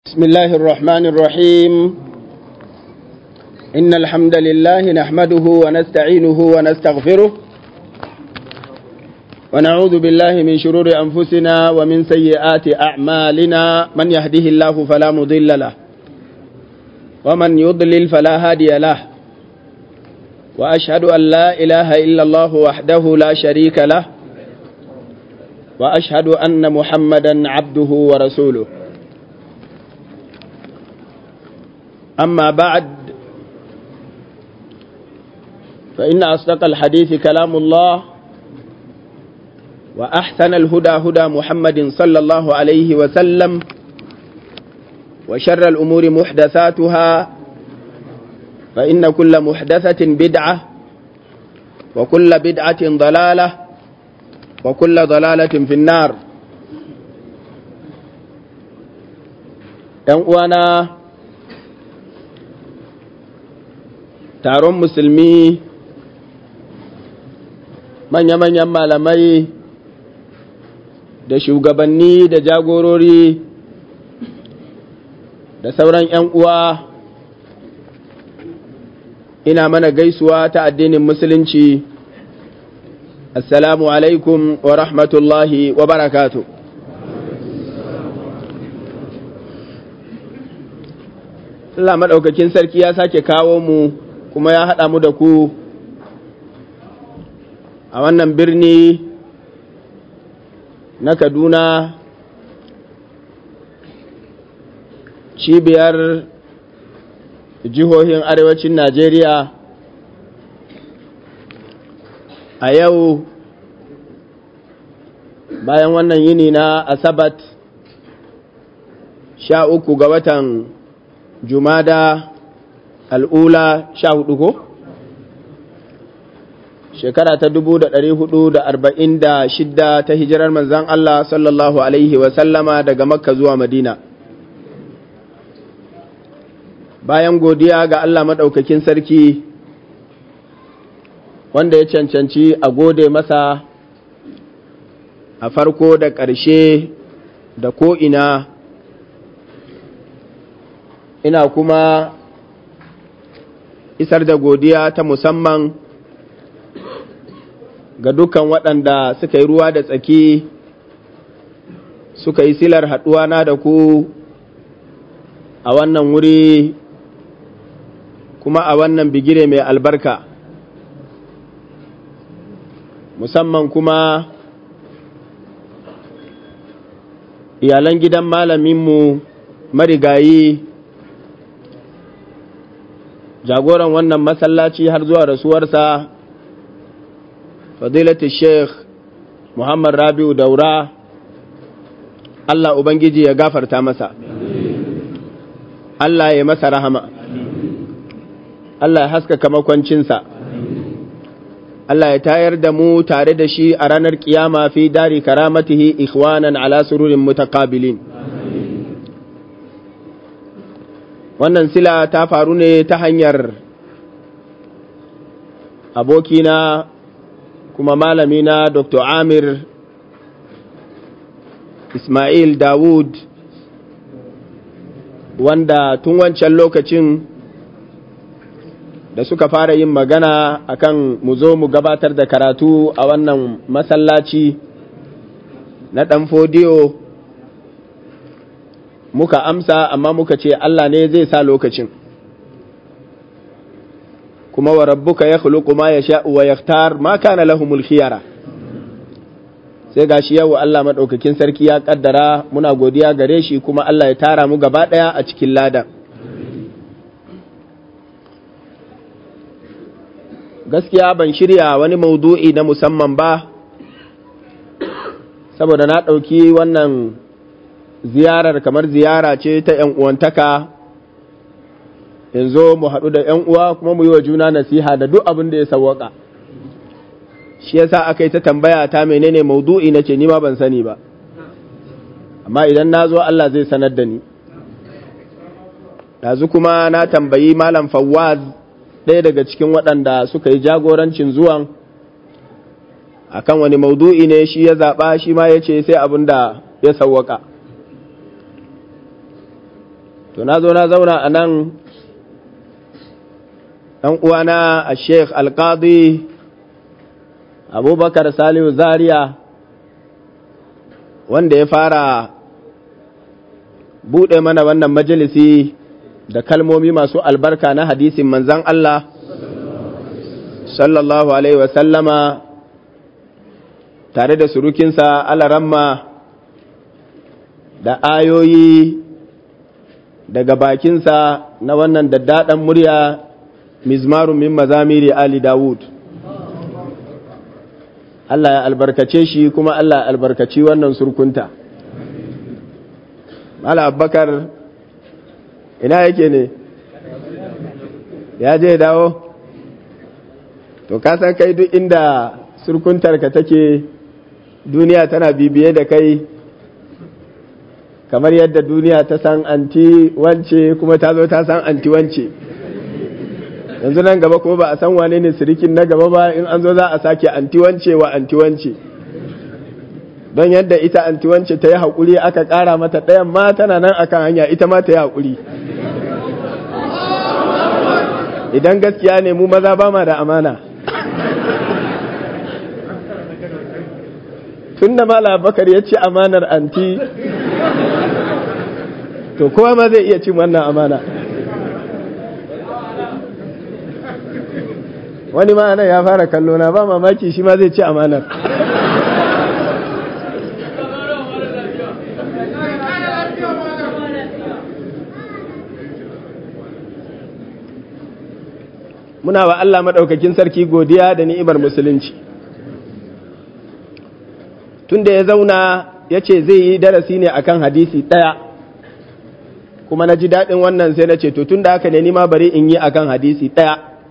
بسم الله الرحمن الرحيم إن الحمد لله نحمده ونستعينه ونستغفره ونعوذ بالله من شرور أنفسنا ومن سيئات أعمالنا من يهده الله فلا مضل له ومن يضلل فلا هادي له وأشهد أن لا إله إلا الله وحده لا شريك له وأشهد أن محمدا عبده ورسوله أما بعد فإن أصدق الحديث كلام الله وأحسن الهدى هدى محمد صلى الله عليه وسلم وشر الأمور محدثاتها فإن كل محدثة بدعة وكل بدعة ضلالة وكل ضلالة في النار uwana taron musulmi manya-manyan malamai da shugabanni da jagorori da sauran 'yan uwa ina mana gaisuwa ta addinin musulunci assalamu alaikum wa rahmatullahi wa barakatu Allah maɗaukakin sarki ya sake kawo mu kuma ya haɗa mu da ku a wannan birni na Kaduna cibiyar jihohin arewacin Najeriya a yau bayan wannan yini na Asabat sha uku ga watan Jumada al'ula sha hudu ko? Shekara ta dubu da ɗari hudu da arba'in da shidda ta hijirar manzan Allah sallallahu Alaihi wasallama daga Makka zuwa Madina. Bayan godiya ga Allah maɗaukakin sarki wanda ya cancanci a gode masa a farko da ƙarshe da ko'ina, ina kuma isar da godiya ta musamman ga dukkan waɗanda suka yi ruwa da tsaki suka yi silar haɗuwa na da ku a wannan wuri kuma a wannan bigire mai albarka musamman kuma iyalan gidan malaminmu marigayi jagoran wannan masallaci har zuwa rasuwarsa fadilatu sheikh muhammad rabi'u daura allah ubangiji ya gafarta masa allah ya masa rahama allah ya haskaka makwancinsa allah ya tayar da mu tare da shi a ranar kiyama fi dari karamatihi ikhwanan ala sururin mutakabilin wannan sila ta faru ne ta hanyar abokina kuma malamina dr amir ismail dawud wanda tun wancan lokacin da suka fara yin magana akan mu zo mu gabatar da karatu a wannan masallaci na ɗan fodiyo muka amsa amma muka ce Allah ne zai sa lokacin kuma wa rabbuka ya khuluqu ma yasha wa yaktar ma kana lahumul khiyara sai gashi yau Allah madaukakin sarki ya kaddara muna godiya gare shi kuma Allah ya tara mu gaba daya a cikin ladan gaskiya ban shirya wani maudu'i na musamman ba saboda na ɗauki wannan ziyarar kamar ziyara ce ta ‘yan uwantaka yanzu mu haɗu da ‘yan uwa kuma mu yi wa juna nasiha da duk abin da ya sawwaka shi yasa aka yi ta tambaya ta menene maudu'i na ce ni ma ban sani ba amma idan na zo Allah zai sanar da ni ɗazu kuma na tambayi malam fawaz ɗaya daga cikin waɗanda suka yi jagorancin zuwan akan wani maudu'i ne shi ya zaɓa shi ma ya ce sai abin da ya sawwaka to na zo na zauna a nan ɗan uwana a sheikh alƙadi abubakar salihu zaria wanda ya fara buɗe mana wannan majalisi da kalmomi masu albarka na hadisin manzan Allah sallallahu alaihi wasallama tare da surukinsa alaramma da ayoyi daga bakinsa na wannan daddaɗan murya mizmarun min mazamiri Ali Dawud. Allah ya albarkace shi kuma Allah ya albarkaci wannan surkunta. Mala Abubakar ina yake ne? Ya je dawo? To, kasan kai duk inda surkuntarka take duniya tana bibiye da kai kamar yadda duniya ta san anti wance kuma ta zo ta san anti wance yanzu nan gaba ko ba a san wane ne sirikin na gaba ba in an zo za a sake anti wance wa anti wance don yadda ita anti wance ta yi haƙuri aka ƙara mata ɗayan ma tana nan akan hanya ita ma ta yi haƙuri idan gaskiya ne mu maza ba ma da amana tun da mala bakar ya ci amanar anti to kowa ma zai iya cin wannan amana wani ma nan ya fara kallo na ba mamaki shi ma zai ci amanar muna wa Allah maɗaukakin sarki godiya da ni'imar musulunci tunda ya zauna ya ce zai yi darasi ne akan hadisi ɗaya kuma na ji daɗin wannan sai na ce to tun da haka ne nima bari in yi akan hadisi ɗaya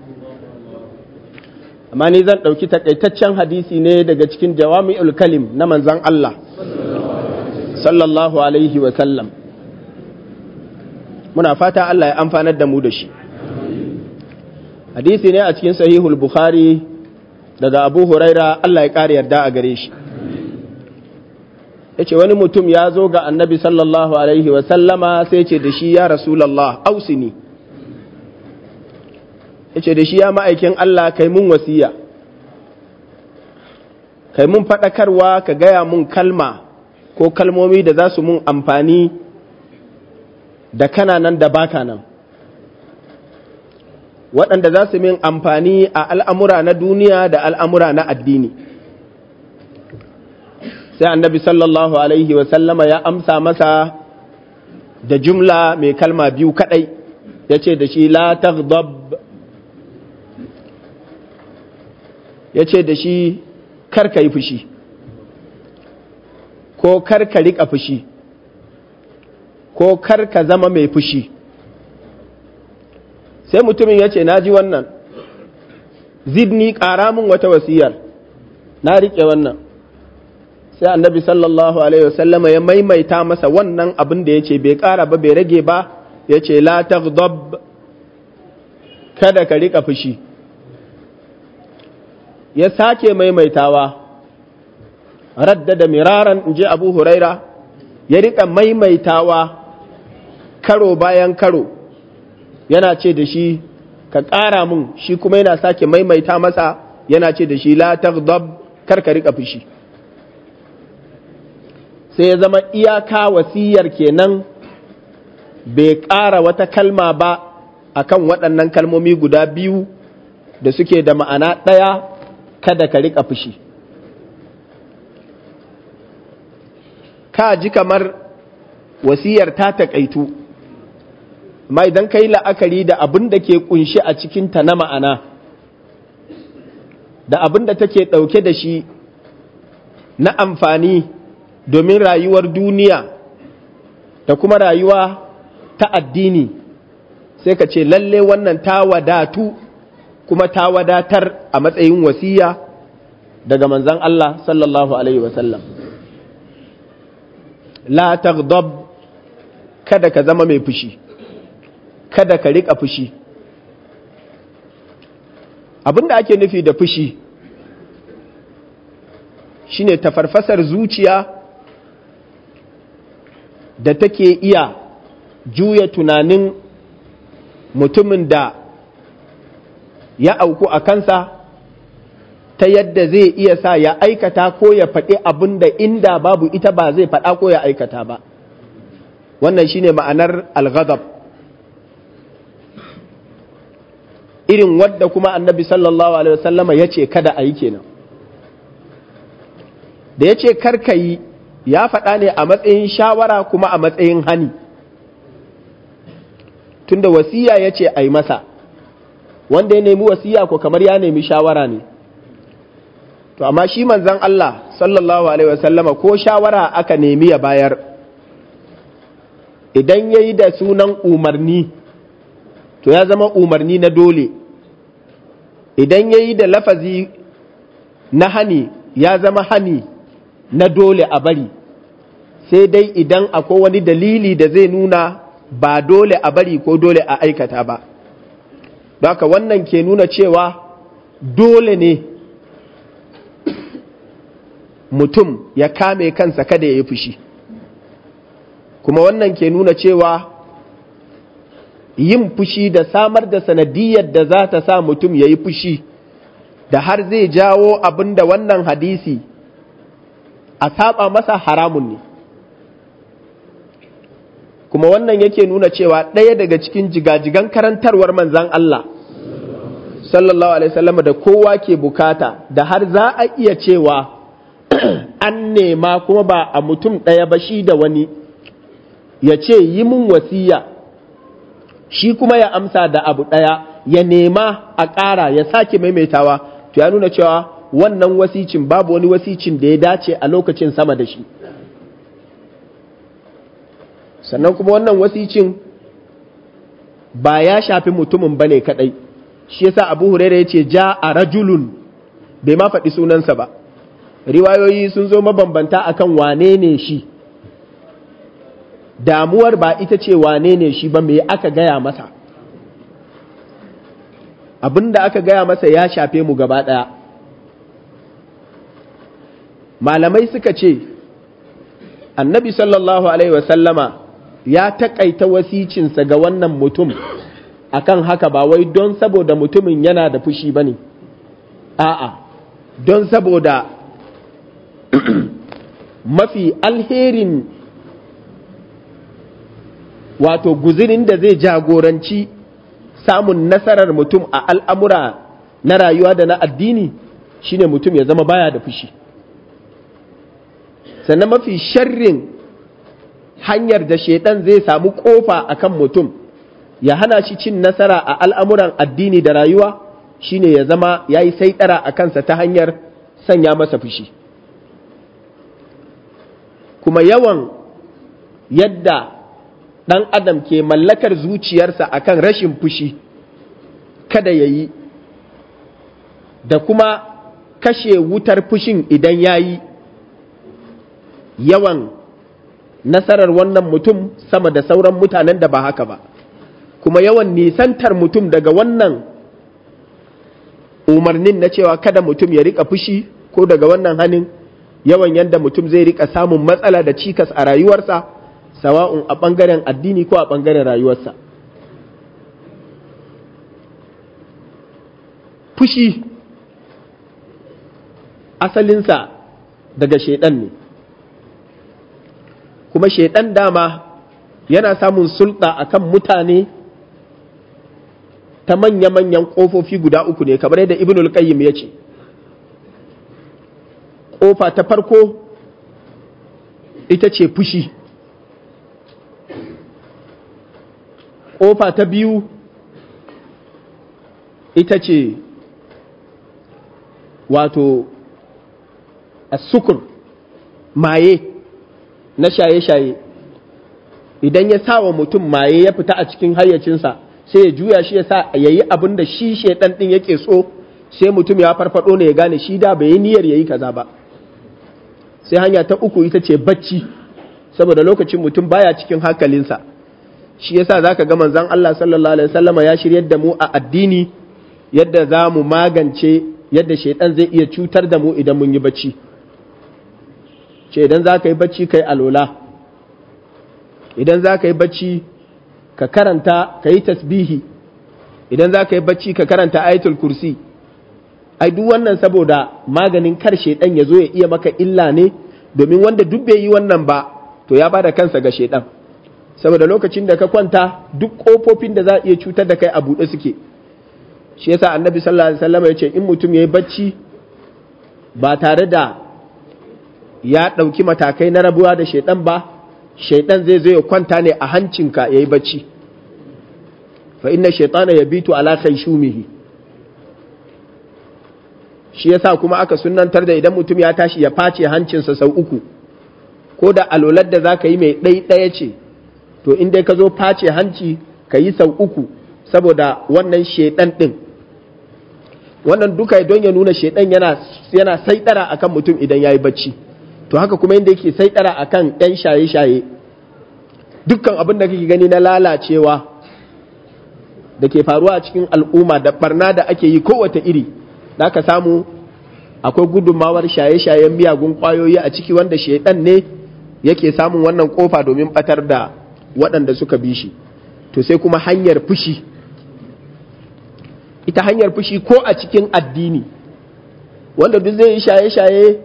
amma ni zan ɗauki takaitaccen hadisi ne daga cikin jawami'ul kalim na manzan Allah sallallahu alaihi wa sallam muna fata Allah ya amfanar da mu da shi hadisi ne a cikin sahihul bukhari daga abu huraira Allah ya ƙara yarda a gare shi ya ce wani mutum ya zo ga annabi sallallahu alaihi wasallama sai ce da shi ya rasulallah ausini ya ce da shi ya ma'aikin Allah kai mun wasiya kai mun faɗakarwa ka gaya mun kalma ko kalmomi da za su mun amfani da kana nan da baka nan waɗanda za su min amfani a al'amura na duniya da al'amura na addini sai annabi sallallahu alaihi wasallama ya amsa masa da jumla mai kalma biyu kadai ya ce da shi la taghdab ya ce da shi karka yi fushi ko karka riƙa fushi ko karka zama mai fushi sai mutumin ya ce na ji wannan zidni ƙara min wata wasiyar na riƙe wannan sai annabi sallallahu alaihi wasallama ya maimaita masa wannan abin da ya ce bai ƙara ba bai rage ba ya ce la taghdab kada ka riƙa fushi ya sake maimaitawa raddada miraran in ji abu huraira ya riƙa maimaitawa karo bayan karo yana ce da shi ka ƙara mun shi kuma yana sake maimaita masa yana ce da shi la taghdab kar ka riƙa fushi sai ya zama iyaka wasiyar kenan bai ƙara wata kalma ba akan waɗannan kalmomi guda biyu da suke da ma'ana ɗaya kada ka riƙa fushi ka ji kamar wasiyar ta taƙaitu amma idan ka yi la'akari da abin da ke ƙunshi a cikinta na ma'ana da abin da take ɗauke da shi na amfani domin rayuwar duniya da kuma rayuwa ta addini sai ka ce lalle wannan ta wadatu kuma ta wadatar a matsayin wasiya daga manzan Allah sallallahu Alaihi wasallam la taghdab kada ka zama mai fushi kada ka riƙa fushi abinda ake nufi da fushi shine tafarfasar zuciya da take iya juya tunanin mutumin da ya auku a kansa ta yadda zai iya sa ya aikata ko ya faɗi abin da inda babu ita ba zai faɗa ko ya aikata ba wannan shine ma'anar al-ghadab irin wadda kuma annabi sallallahu alaihi wasallama ya ce kada a yi kenan da ya ce karka yi ya faɗa ne a matsayin shawara kuma a matsayin hani tunda wasiya ya ce a yi masa wanda ya nemi wasiya ko kamar ya nemi shawara ne to amma shi manzan Allah sallallahu alaihi wasallama ko shawara aka nemi ya bayar idan ya yi da sunan umarni to ya zama umarni na dole idan ya yi da lafazi na hani ya zama hani na dole a bari sai dai idan akwai wani dalili da zai nuna ba dole a bari ko dole a aikata ba haka wannan ke nuna cewa dole ne mutum ya kame kansa kada ya yi fushi kuma wannan ke nuna cewa yin fushi da samar da sanadiyar da za ta sa mutum ya yi fushi da har zai jawo abin da wannan hadisi a saba masa haramun ne kuma wannan yake nuna cewa ɗaya daga cikin jigajigan karantarwar manzan Allah sallallahu alaihi wasallam da kowa ke bukata da har za a iya cewa an nema kuma ba a mutum ɗaya ba shi da wani ya ce yi mun wasiya shi kuma ya amsa da abu ɗaya ya nema a ƙara ya sake maimaitawa to ya nuna cewa wannan wasicin babu wani wasicin da ya dace a lokacin sama da shi sannan kuma wannan wasicin ba ya shafi mutumin ba ne kaɗai shi yasa abu huraira ya ce ja a rajulun bai ma faɗi sunansa ba riwayoyi sun zo mabambanta akan wane ne shi damuwar ba ita ce wane ne shi ba me aka gaya masa abin da aka gaya masa ya shafe mu gaba ɗaya malamai suka ce annabi sallallahu alaihi wasallama ya taƙaita wasicinsa ga wannan mutum akan haka ba wai don saboda mutumin yana da fushi ba ne a'a don saboda mafi alherin wato guzirin da zai jagoranci samun nasarar mutum a al'amura na rayuwa da na addini shine mutum ya zama baya da fushi sannan mafi sharrin hanyar da shaidan zai samu kofa akan mutum ya hana shi cin nasara a al'amuran addini da rayuwa shine ya zama ya yi saitara a kansa ta hanyar sanya masa fushi kuma yawan yadda ɗan adam ke mallakar zuciyarsa akan rashin fushi kada ya yi da kuma kashe wutar fushin idan ya yi yawan nasarar wannan mutum sama da sauran mutanen da ba haka ba kuma yawan nisantar mutum daga wannan umarnin na cewa kada mutum ya rika fushi ko daga wannan hannun yawan yadda mutum zai rika samun matsala da cikas a rayuwarsa sawa'un a ɓangaren addini ko a ɓangaren rayuwarsa fushi asalinsa daga shaidan ne kuma shaidan dama yana samun sulɗa akan mutane ta manya-manyan ƙofofi guda uku ne kamar yadda ibnul qayyim ya ce ƙofa ta farko ita ce fushi ƙofa ta biyu ita ce wato sukur maye na shaye-shaye idan ya sa wa mutum maye ya fita a cikin hayyacinsa sai ya juya shi ya sa ya yi abin da shi shaidan ɗin yake so sai mutum ya farfado ne ya gane shi da bai yi niyyar ya yi kaza ba sai hanya ta uku ita ce bacci saboda lokacin mutum baya cikin hankalinsa shi yasa zaka ga manzon Allah sallallahu alaihi wasallama ya shiryar da mu a addini yadda za mu magance yadda shaidan zai iya cutar da mu idan mun yi bacci ce idan za ka yi bacci kai alola idan za ka yi bacci ka karanta ka yi tasbihi idan za ka yi bacci ka karanta ayatul kursi ai duk wannan saboda maganin kar shaidan ya zo ya iya maka illa ne domin wanda duk bai yi wannan ba to ya bada kansa ga shaidan saboda lokacin da ka kwanta duk kofofin da za a iya cutar da kai a buɗe suke shi yasa annabi sallallahu alaihi wasallam ya ce in mutum ya yi bacci ba tare da ya ɗauki matakai na rabuwa da shaidan ba shaidan zai zo ya kwanta ne a hancinka ya yi bacci fa inna shaitana ya bitu ala shumihi shi yasa kuma aka sunantar da idan mutum ya tashi ya face hancinsa sau uku ko da alolar da za ka yi mai ɗaya ce to in dai ka zo face hanci ka yi sau uku saboda wannan shaidan ɗin wannan duka don ya nuna shaidan yana yana saidara akan mutum idan ya yi bacci to haka kuma inda yake saidara akan ɗan shaye-shaye dukkan abin da kake gani na lalacewa da ke faruwa a cikin al'umma da barna da ake yi kowace iri da ka samu akwai gudunmawar shaye-shayen miyagun kwayoyi a ciki wanda shaidan ne yake samun wannan kofa domin batar da waɗanda suka bi shi to sai kuma hanyar fushi ita hanyar fushi ko a cikin addini wanda duk zai yi shaye-shaye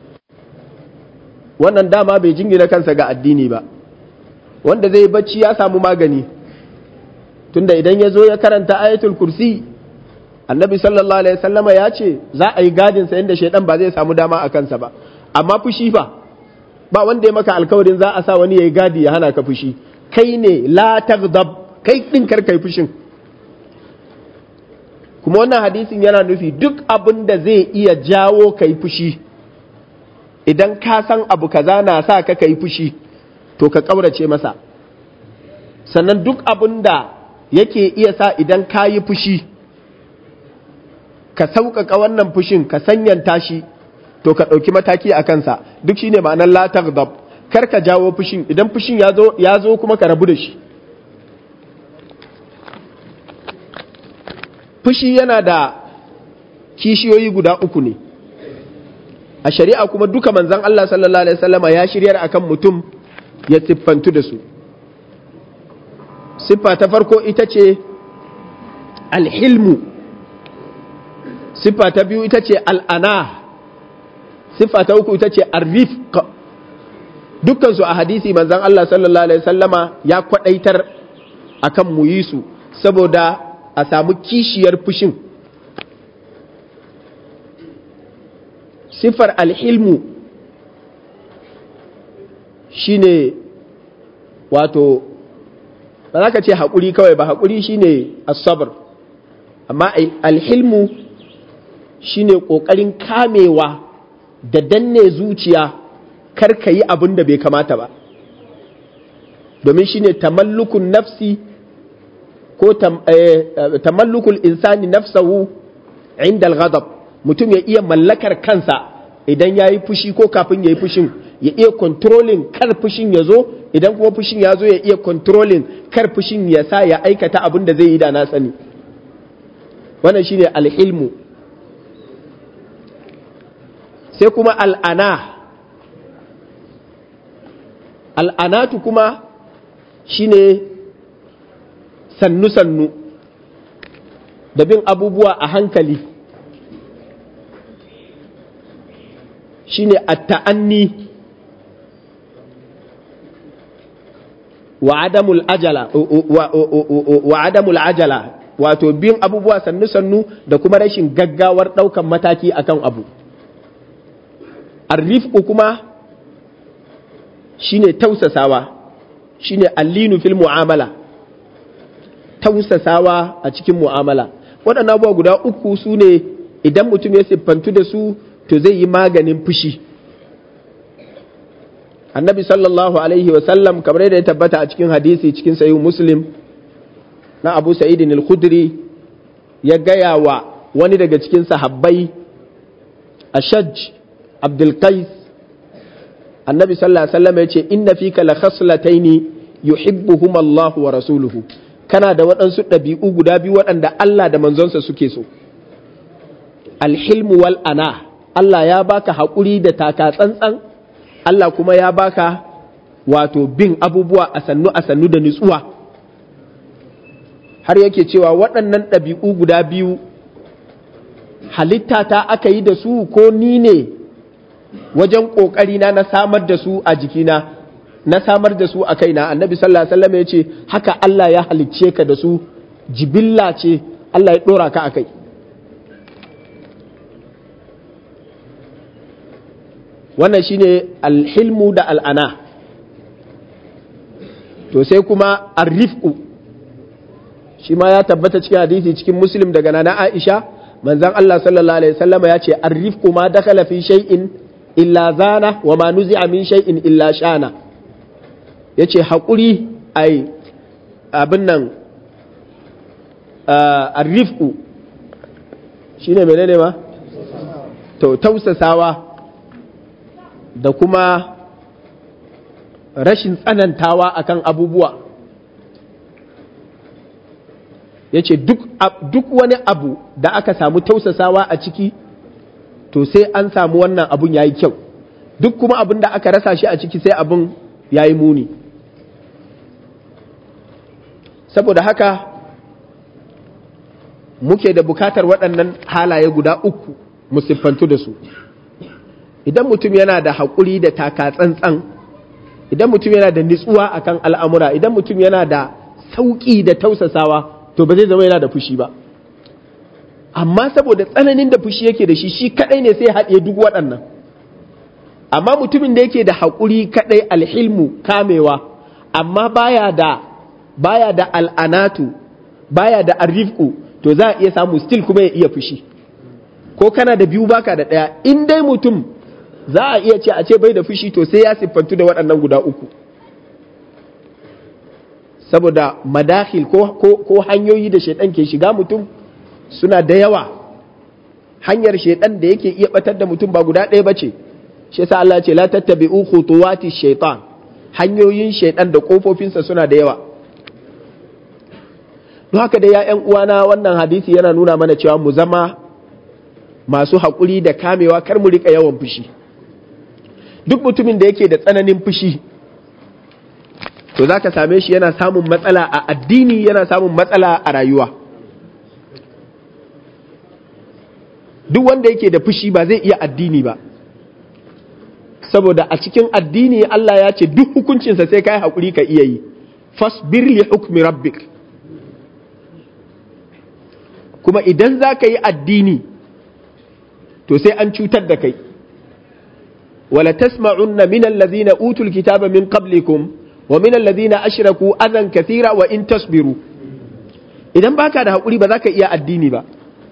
wannan dama bai jingina kansa ga addini ba wanda zai bacci ya samu magani tunda idan ya zo ya karanta ayatul kursi annabi sallallahu alaihi wasallama ya ce za a yi gadin sa inda shaidan ba zai samu dama a kansa ba amma fushi fa ba wanda ya maka alkawarin za a sa wani ya yi gadi ya hana ka fushi kai ne la taghdab kai din kar kai fushin kuma wannan hadisin yana nufi duk abin da zai iya jawo kai fushi idan ka san abu kaza na sa ka kai fushi to ka kaurace masa sannan duk abin da yake iya sa idan ka yi fushi ka sauƙaƙa wannan fushin ka sanyanta shi to ka ɗauki mataki a kansa duk shine ma'anar la taghdab kar ka jawo fushin idan fushin ya zo kuma ka rabu da shi fushi yana da kishiyoyi guda uku ne a shari'a kuma duka manzan Allah sallallahu alaihi wasallama ya shiryar akan mutum ya siffantu da su siffa ta farko ita ce alhilmu siffa ta biyu ita ce al'ana siffa ta uku ita ce arrifq dukkansu a hadisi manzan Allah sallallahu alaihi wasallama ya kwadaitar akan mu yi su saboda a samu kishiyar fushin siffar alhilmu shine wato ba za ka ce haƙuri kawai ba haƙuri shine asabar amma alhilmu shine ƙoƙarin kamewa da danne zuciya kar ka yi abin da bai kamata ba domin shine tamallukun nafsi ko tamallukul insani nafsahu inda al-ghadab mutum ya iya mallakar kansa idan ya yi fushi ko kafin ya yi fushin ya iya controlling kar fushin ya zo idan kuma fushin ya zo ya iya controlling kar fushin ya sa ya aikata abin da zai yi da na sani wannan shine alhilmu sai kuma al'ana al'anatu kuma shine sannu-sannu da bin abubuwa a hankali shine at-ta'anni wa adamul ajala wa adamul ajala wato bin abubuwa sannu-sannu da kuma rashin gaggawar ɗaukan mataki akan abu arrifku kuma shine tausasawa shine allinu fil mu'amala tausasawa a cikin mu'amala waɗannan abubuwa guda uku su ne idan mutum ya siffantu da su to zai yi maganin fushi annabi sallallahu alaihi wasallam kamar yadda ya tabbata a cikin hadisi cikin sayi muslim na abu sa'idin al-khudri ya gaya wa wani daga cikin sahabbai ashaj abdulkais annabi sallallahu alaihi wasallam ya ce inna fika la khaslataini yuhibbuhum Allah wa rasuluhu kana da waɗansu ɗabi'u guda biyu waɗanda Allah da manzonsa suke so alhilmu wal ana Allah ya baka haƙuri da taka tsantsan Allah kuma ya baka wato bin abubuwa a sannu a sannu da nutsuwa har yake cewa waɗannan ɗabi'u guda biyu halitta ta aka yi da su ko ni ne wajen ƙoƙarina na samar da su a jikina na samar da su a kaina annabi sallallahu alaihi wasallam ya ce haka Allah ya halicce ka da su jibilla ce Allah ya ɗora ka a kai wannan shine alhilmu da al'ana to sai kuma arrifku shi ma ya tabbata cikin hadisi cikin muslim daga nana aisha manzan Allah sallallahu alaihi wasallama ya ce arrifku ma dakala fi shay'in illa zana wa ma nuzi'a min shay'in illa shana yace haƙuri ai abin nan arrifku shine menene ma to tausasawa da kuma rashin tsanantawa akan abubuwa ya ce duk wani abu da aka samu tausasawa a ciki to sai an samu wannan abun ya yi kyau duk kuma abin da aka rasa shi a ciki sai abin ya yi muni saboda haka muke da bukatar waɗannan halaye guda uku musiffantu da su idan mutum yana da haƙuri da taka tsantsan idan mutum yana da nitsuwa akan al'amura idan mutum yana da sauƙi da tausasawa to ba zai zama yana da fushi ba amma saboda tsananin da fushi yake da shi shi kaɗai ne sai haɗe duk waɗannan amma mutumin da yake da haƙuri kaɗai alhilmu kamewa amma baya da baya da al'anatu baya da arrifku to za a iya samu still kuma ya iya fushi ko kana da biyu baka da ɗaya in dai mutum za a iya ce a ce bai da fushi to sai ya siffantu da waɗannan guda uku saboda madakhil ko, ko, ko hanyoyi da shaidan ke shiga mutum suna da yawa hanyar shaidan da yake iya batar da mutum ba guda ɗaya ba ce shi yasa Allah ce la tattabi'u khutuwati shaitan hanyoyin shaidan da kofofinsa suna da yawa don haka da ya uwana wannan hadisi yana nuna mana cewa mu zama masu haƙuri da kamewa kar mu rika yawan fushi duk mutumin da yake da tsananin fushi to za ka same shi yana samun matsala a addini yana samun matsala a rayuwa duk wanda yake da fushi ba zai iya addini ba saboda a cikin addini Allah ya ce duk hukuncinsa sai ka yi haƙuri ka iya yi fasbir li hukmi rabbik kuma idan za ka yi addini to sai an cutar da kai wala tasma'unna min allazina utul kitaba min qablikum wa min allazina ashraku adan kathira wa in tasbiru idan baka da hakuri ba za ka iya addini ba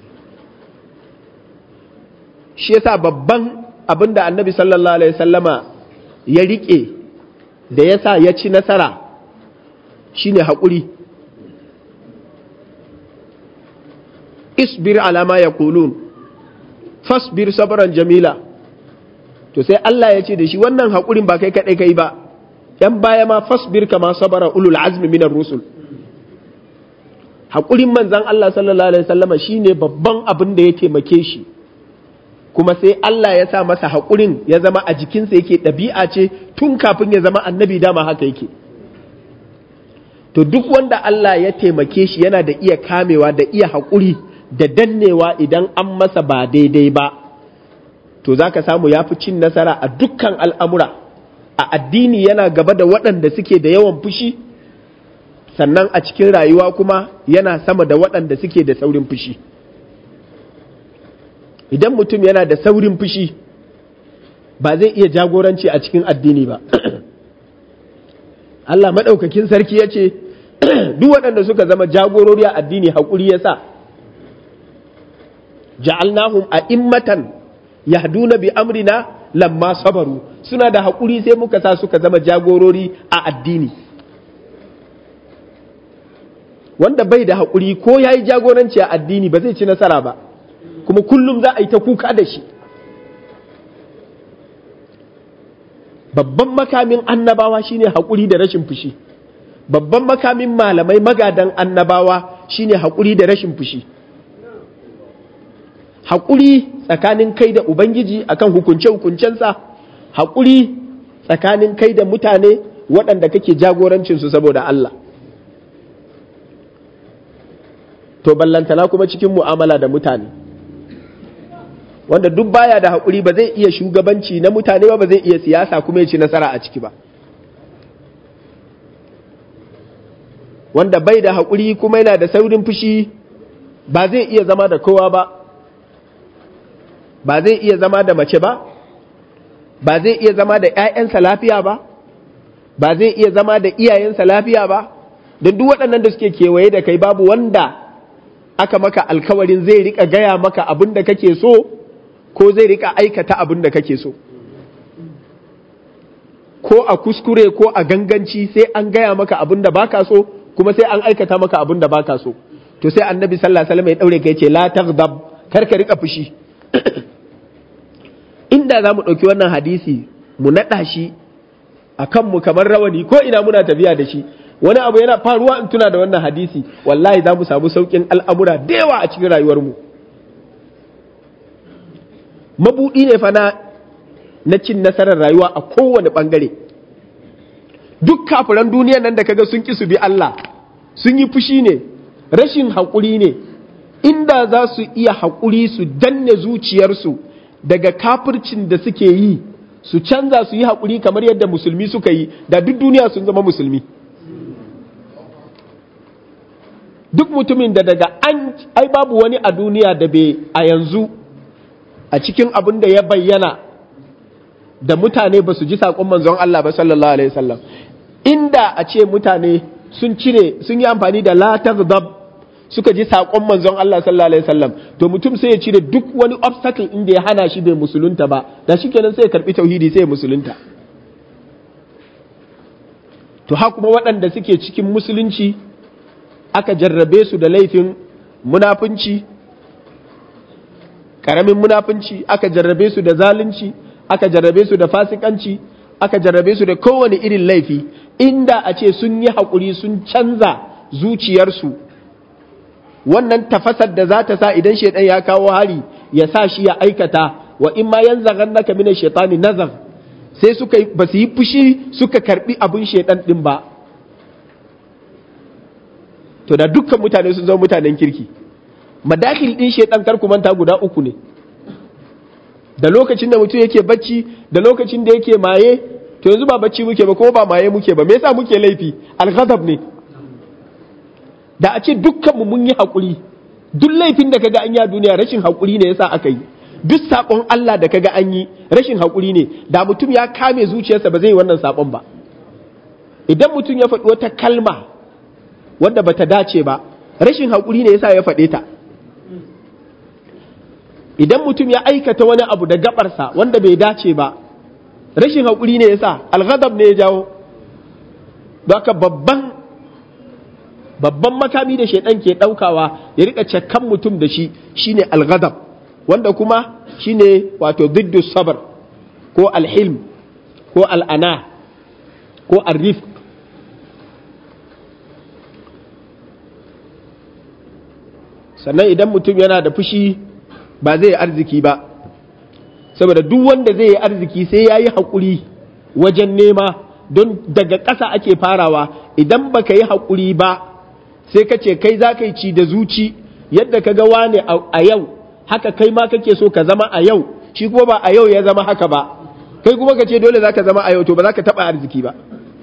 shi yasa babban abin da annabi sallallahu alaihi sallama ya rike da yasa ya ci nasara shine hakuri isbir ala ma yaqulun fasbir sabran jamila to sai Allah ya ce da shi wannan haƙurin ba kai kaɗai kai ba ‘yan baya ma fasbir kama sabara ulul azmi minar rusul haƙurin manzan Allah sallallahu alaihi wasallama shine babban abin da ya taimake shi kuma sai Allah ya sa masa haƙurin ya zama a jikinsa yake ɗabi'a ce tun kafin ya zama annabi dama haka yake to duk wanda Allah ya taimake shi yana da iya kamewa da iya haƙuri da dannewa idan an masa ba daidai ba to za ka samu ya fi cin nasara a dukkan al'amura a addini yana gaba da waɗanda suke da yawan fushi sannan a cikin rayuwa kuma yana sama da waɗanda suke da saurin fushi idan mutum yana da saurin fushi ba zai iya jagoranci a cikin addini ba Allah maɗaukakin sarki ya ce duk waɗanda suka zama jagorori a addini haƙuri ya sa ja'alnahum a immatan yahduna bi amrina lamma sabaru suna da haƙuri sai muka sa suka zama jagorori a addini wanda bai da haƙuri ko ya yi jagoranci a addini ba zai ci nasara ba kuma kullum za a yi ta kuka da shi babban makamin annabawa shine haƙuri da rashin fushi babban makamin malamai magadan annabawa shine haƙuri da rashin fushi haƙuri tsakanin kai da ubangiji akan hukunce-hukuncensa haƙuri tsakanin kai da mutane waɗanda kake jagorancinsu saboda Allah to ballantana kuma cikin mu'amala da mutane wanda duk baya da haƙuri ba zai iya shugabanci na mutane ba ba zai iya siyasa kuma ya ci nasara a ciki ba wanda bai da haƙuri kuma yana da saurin fushi ba zai iya zama da kowa ba ba zai iya zama da mace ba ba zai iya zama da 'ya'yansa lafiya ba ba zai iya zama da iyayensa lafiya ba don duk waɗannan da suke kewaye da kai babu wanda aka maka alkawarin zai rika gaya maka abin da kake so ko zai rika aikata abin da kake so ko a kuskure ko a ganganci sai an gaya maka abin da baka so kuma sai an aikata maka abin da baka so to sai annabi sallallahu alaihi wasallam ya daure kai ce la taghdab kar ka rika fushi inda za mu ɗauki wannan hadisi mu naɗa shi a kanmu kamar rawani ko ina muna tafiya da shi wani abu yana faruwa in tuna da wannan hadisi wallahi za mu samu sauƙin al'amura da yawa a cikin rayuwarmu mabuɗi ne fa na cin nasarar rayuwa a kowane ɓangare duk kafiran duniyan nan da kaga sun ƙi su bi Allah sun yi fushi ne rashin haƙuri ne inda za su iya haƙuri su danne zuciyarsu daga kafircin da suke yi su canza su yi haƙuri kamar yadda musulmi suka yi da duk duniya sun zama musulmi duk mutumin da daga an ai babu wani a duniya da bai a yanzu a cikin abin da ya bayyana da mutane ba su ji saƙon manzon Allah ba sallallahu alaihi wasallam inda a ce mutane sun cire sun yi amfani da la taghdab suka ji saƙon manzon Allah sallallahu alaihi wasallam to mutum sai ya cire duk wani obstacle inda ya hana shi bai musulunta ba da shi kenan sai ya karbi tauhidi sai ya musulunta to ha kuma waɗanda suke cikin musulunci aka jarrabe su da laifin munafunci karamin munafunci aka jarrabe su da zalunci aka jarrabe su da fasikanci aka jarrabe su da kowane irin laifi inda a ce sun yi haƙuri sun canza zuciyarsu wannan tafasar da za ta sa idan shaidan ya kawo hari ya sa shi ya aikata wa in ma yan zagan naka mina shaitani nazar sai suka ba su yi fushi suka karbi abin shaidan din ba to da dukkan mutane sun zama mutanen kirki madakil din shaidan kar manta guda uku ne da lokacin da mutum yake bacci da lokacin da yake maye to yanzu ba bacci muke ba kuma ba maye muke ba me yasa muke laifi al ne da a ce dukkanmu mun yi haƙuri duk laifin da kaga an yi a duniya rashin haƙuri ne yasa aka yi duk saƙon Allah da kaga an yi rashin haƙuri ne da mutum ya kame zuciyarsa ba zai yi wannan saƙon ba idan mutum ya faɗi wata kalma wadda bata dace ba rashin haƙuri ne yasa ya faɗe ta idan mutum ya aikata wani abu da gabarsa wanda bai dace ba rashin haƙuri ne yasa alghadab ne ya jawo haka babban babban makami da shaidan ke daukawa ya rika cakkan mutum da shi shine alghadab wanda kuma shine wato diddu sabar ko alhilm ko al'ana ko arrifq sannan idan mutum yana da fushi ba zai yi arziki ba saboda duk wanda zai yi arziki sai ya yi haƙuri wajen nema don daga ƙasa ake farawa idan baka yi haƙuri ba sai ka ce kai za ka yi ci da zuci yadda ka ga wane a yau haka kai ma kake so ka zama a yau shi kuma ba a yau ya zama haka ba kai kuma ka ce dole za ka zama a yau to ba za ka taɓa arziki ba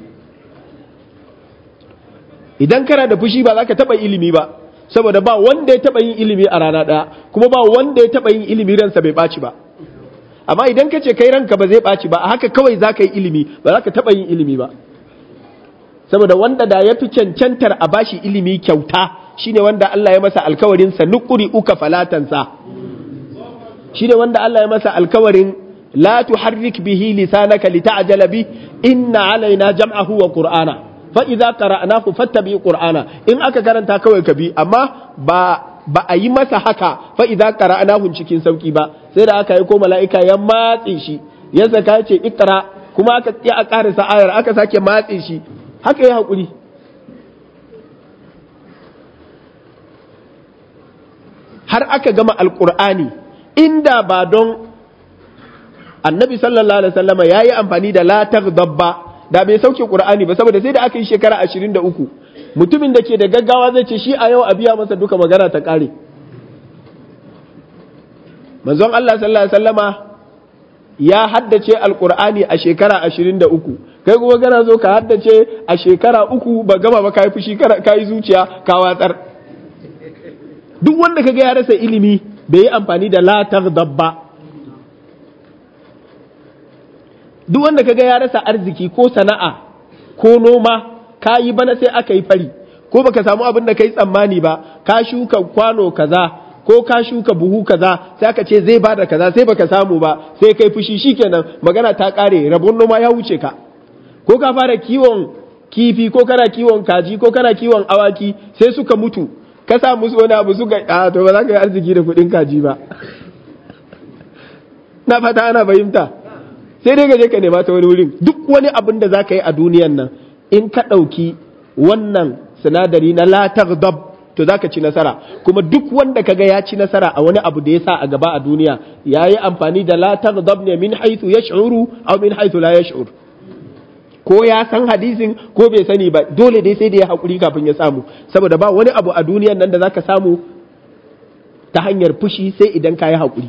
idan kana da fushi ba za ka taɓa ilimi ba saboda ba wanda ya taɓa yin ilimi a rana ɗaya kuma ba wanda ya taɓa yin ilimi ransa bai ɓaci ba amma idan ka ce kai ranka ba zai ɓaci ba a haka kawai za ka yi ilimi ba za ka taɓa yin ilimi ba saboda wanda da ya fi cancantar a bashi ilimi kyauta shine wanda Allah ya masa alkawarin sa nuquri uka falatansa shine wanda Allah ya masa alkawarin la tuharrik bihi lisanaka lita'jala bi inna alaina jam'ahu wa qur'ana fa idza qara'nahu fattabi qur'ana in aka karanta kawai ka bi amma ba ba a yi masa haka fa idza qara'nahu cikin sauki ba sai da aka yi ko mala'ika ya matse shi ya saka ce ikra kuma aka ya a karasa ayar aka sake matse shi haka ya haƙuri har aka gama alƙur'ani inda ba don annabi sallallahu alaihi wasallama ya yi amfani da latar dabba da bai sauke ƙur'ani ba saboda sai da aka yi shekara ashirin da uku mutumin da ke da gaggawa zai ce shi a yau a biya masa duka magana ta ƙare manzon Allah sallallahu alaihi wasallama ya haddace alkur'ani a shekara ashirin da uku kai kuma kana zo ka haddace a shekara uku ba gama ba kayi fushi kayi zuciya ka watsar duk wanda kaga ya rasa ilimi bai yi amfani da latar dabba duk wanda kaga ya rasa arziki ko sana'a ko noma ka yi bana sai aka yi fari ko baka samu abin da kai tsammani ba ka shuka kwano kaza ko ka shuka buhu kaza sai aka ce zai bada kaza sai baka samu ba sai kai fushi shikenan magana ta kare rabon noma ya wuce ka ko ka fara kiwon kifi ko kana kiwon kaji ko kana kiwon awaki sai suka mutu ka sa musu wani abu suka a to ba za ka yi arziki da kuɗin kaji ba na fata ana fahimta sai dai ka je ka nema ta wani wurin duk wani abin da za ka yi a duniyan nan in ka ɗauki wannan sinadari na la taghdab to za ka ci nasara kuma duk wanda kaga ya ci nasara a wani abu da ya sa a gaba a duniya ya yi amfani da la taghdab ne min haythu yash'uru aw min haythu la yash'ur ko ya san hadisin ko bai sani ba dole dai sai da ya hakuri kafin ya samu saboda ba wani abu a duniyan nan da zaka samu ta hanyar fushi sai idan ka yi hakuri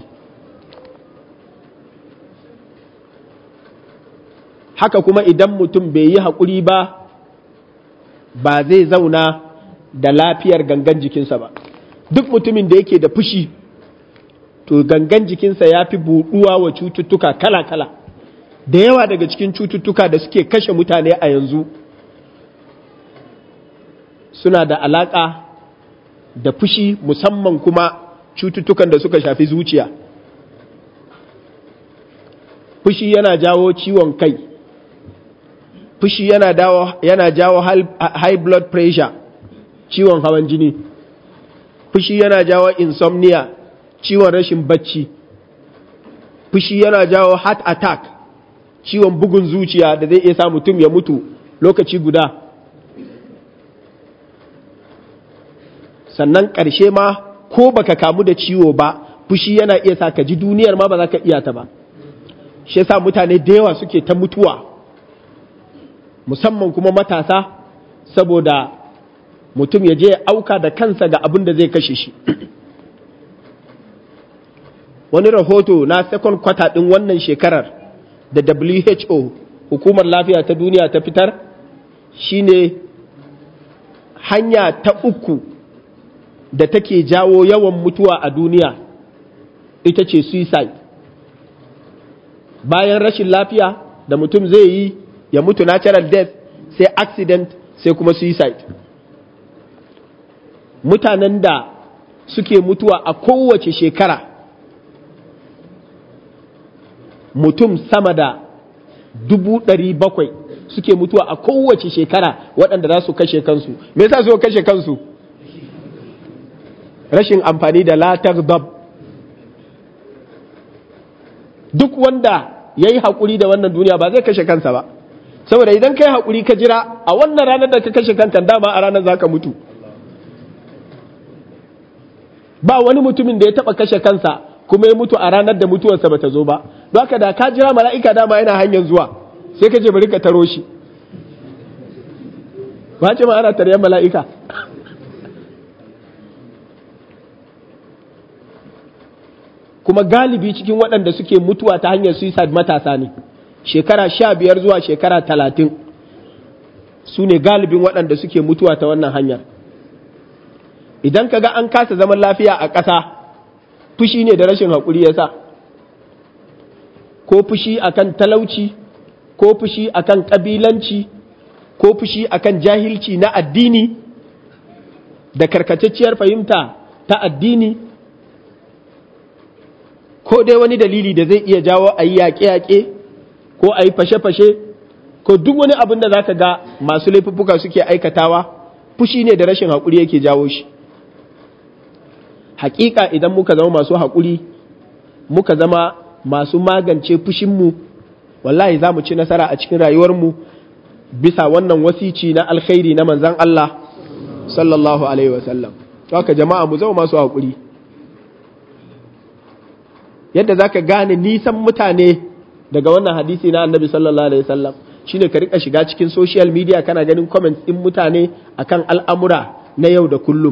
haka kuma idan mutum bai yi hakuri ba ba zai zauna da lafiyar gangan jikinsa ba duk mutumin da yake da fushi to gangan jikinsa ya fi buɗuwa wa cututtuka kala-kala da yawa daga cikin cututtuka da suke kashe mutane a yanzu suna da alaƙa da fushi musamman kuma cututtukan da suka shafi zuciya fushi yana jawo ciwon kai fushi yana, yana jawo high blood pressure ciwon hawan jini fushi yana jawo insomnia ciwon rashin bacci fushi yana jawo heart attack ciwon bugun zuciya da zai iya sa mutum ya mutu lokaci guda sannan ƙarshe ma ko baka kamu da ciwo ba fushi yana iya sa ka ji duniyar ma ba za ka iya ta ba shi yasa mutane da yawa suke ta mutuwa musamman kuma matasa saboda mutum ya je auka da kansa ga abin da zai kashe shi wani rahoto na second quarter ɗin wannan shekarar da WHO hukumar lafiya ta duniya ta fitar shine hanya ta uku da take jawo yawan mutuwa a duniya ita ce suicide bayan rashin lafiya da mutum zai yi ya mutu natural death sai accident sai kuma suicide mutanen da suke mutuwa a kowace shekara mutum sama da dubu ɗari bakwai suke mutuwa a kowace shekara waɗanda za su kashe kansu me yasa su kashe kansu rashin amfani da latar dab duk wanda ya yi haƙuri da wannan duniya ba zai kashe kansa ba saboda idan ka yi haƙuri ka jira a wannan ranar da ka kashe kanka dama a ranar za ka mutu ba wani mutumin da ya taɓa kashe kansa kuma ya mutu a ranar da mutuwarsa bata zo ba don haka da ka jira mala'ika dama yana hanyar zuwa sai ka je bari ka taro shi ba ce ma ana taryan mala'ika kuma galibi cikin waɗanda suke mutuwa ta hanyar suicide matasa ne shekara sha biyar zuwa shekara talatin su ne galibin waɗanda suke mutuwa ta wannan hanyar idan ka ga an kasa zaman lafiya a ƙasa fushi ne da rashin haƙuri ya sa ko fushi akan talauci ko fushi akan ƙabilanci ko fushi akan jahilci na addini da karkatacciyar fahimta ta addini ko dai wani dalili da zai iya jawo a yi yaƙe-yaƙe ko a yi fashe-fashe ko duk wani abin da za ka ga masu laifuffuka suke aikatawa fushi ne da rashin haƙuri yake jawo shi hakika idan muka zama masu haƙuri muka zama masu magance fushinmu wallahi za mu ci nasara a cikin rayuwarmu bisa wannan wasici na alkhairi na manzan Allah sallallahu alaihi wasallam haka jama'a mu zama masu haƙuri yadda za ka gane nisan mutane daga wannan hadisi na annabi sallallahu alaihi wasallam shine ka rika shiga cikin social media kana ganin comments din mutane akan al'amura na yau da kullum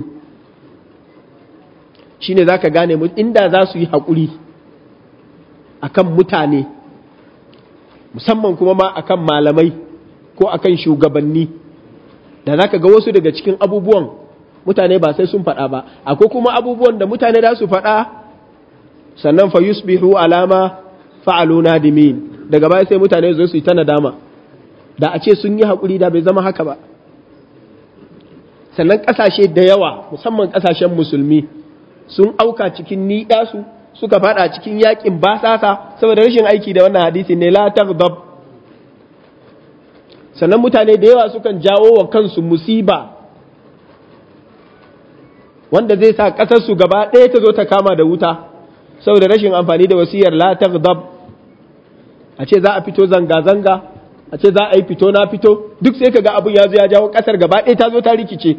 shine zaka gane inda za su yi haƙuri akan mutane musamman kuma ma akan malamai ko akan shugabanni da zaka ga wasu daga cikin abubuwan mutane ba sai sun faɗa ba akwai kuma abubuwan da mutane za su faɗa sannan fa yusbihu alama fa'alu nadimin daga baya sai mutane zo su yi ta nadama da a ce sun yi haƙuri da bai zama haka ba sannan ƙasashe da yawa musamman ƙasashen musulmi sun auka cikin ni'yasu suka fada cikin yakin basasa saboda rashin aiki da wannan hadisi ne la taghdab sannan mutane da yawa sukan jawo wa kansu musiba wanda zai sa ƙasar su gaba ɗaya ta zo ta kama da wuta saboda rashin amfani da wasiyar la taghdab a ce za a fito zanga zanga a ce za a yi fito na fito duk sai kaga abun ya zo ya jawo ƙasar gaba ɗaya ta zo ta rikice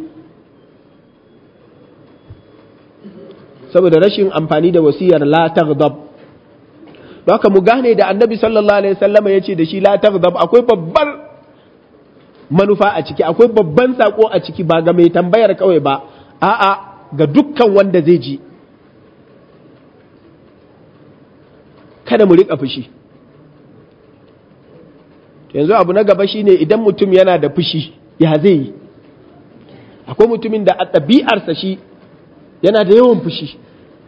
saboda rashin amfani da wasiyar la taghdab haka mu gane da annabi sallallahu alaihi wasallam ya ce da shi la taghdab akwai babbar manufa a ciki akwai babban sako a ciki ba ga mai tambayar kawai ba a'a ga dukkan wanda zai ji kada mu riƙa fushi yanzu abu na gaba shine idan mutum yana da fushi ya zai yi akwai mutumin da a ɗabi'arsa shi yana da yawan fushi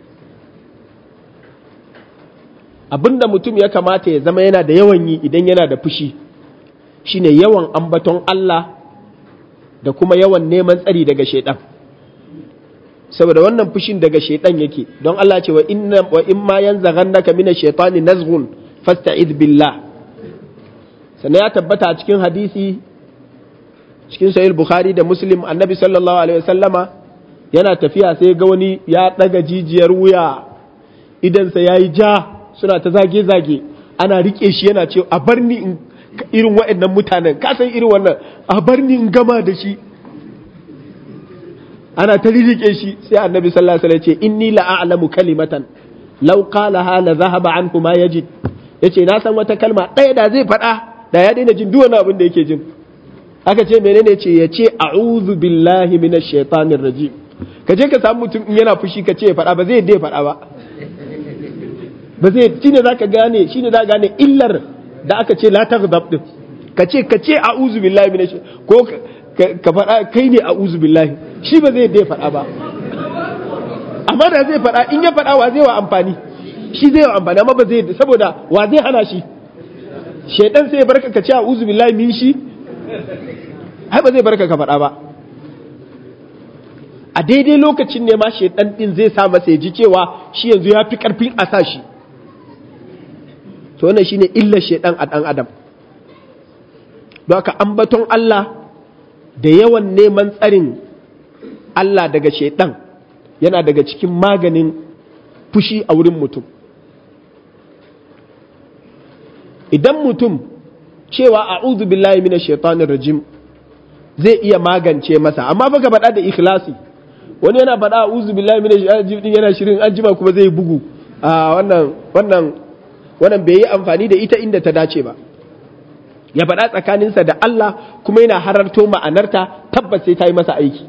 abinda mutum ya kamata ya zama yana da yawan yi idan yana da fushi shine yawan ambaton Allah da kuma yawan neman tsari daga shaidan saboda wannan fushin daga shaidan yake don Allah ce wa inna wa in ma yanzaghannaka mina shaitani nazghun fasta'id billah sannan ya tabbata a cikin hadisi cikin sahih bukhari da muslim annabi sallallahu alaihi wasallama yana tafiya sai ga wani ya ɗaga jijiyar wuya idansa ya yi ja suna ta zage-zage ana riƙe shi yana ce a bar ni irin waɗannan mutanen ka san irin wannan a bar ni in gama da shi ana ta riƙe shi sai annabi sallallahu alaihi wasallam ce inni la'alamu kalimatan law qalaha la zahaba anhu ma yajid yace na san wata kalma ɗaya da zai faɗa da ya daina jin duk wani abin da yake jin aka ce menene ce ya ce a'udhu billahi minash shaitanir rajim ka je ka samu mutum in yana fushi ka ce ya faɗa ba zai yadda ya faɗa ba ba zai shi ne za ka gane shi ne za ka gane illar da aka ce la taghdab din ka ce ka ce a'udhu billahi minash ko ka faɗa kai ne a'udhu billahi shi ba zai yadda ya faɗa ba amma da zai faɗa in ya faɗa wa zai wa amfani shi zai wa amfani amma ba zai yadda saboda wa zai hana shi shaidan sai ya barka ka ce a'udhu billahi min shi ai ba zai barka ka faɗa ba a daidai lokacin ne ma shaidan din zai sa masa ya ji cewa shi yanzu ya fi karfin a sa shi to wannan shine illar shaidan a dan adam don haka ambaton Allah da yawan neman tsarin Allah daga shaidan yana daga cikin maganin fushi a wurin mutum idan mutum cewa a'udhu billahi minash shaitanir rajim zai iya magance masa amma baka faɗa da ikhlasi wani yana faɗa a'udhu billahi minash shaitanir din yana shirin an jima kuma zai bugu a wannan wannan wannan bai yi amfani da ita inda ta dace ba ya faɗa tsakaninsa da Allah kuma yana hararto ma'anarta tabbas sai ta yi masa aiki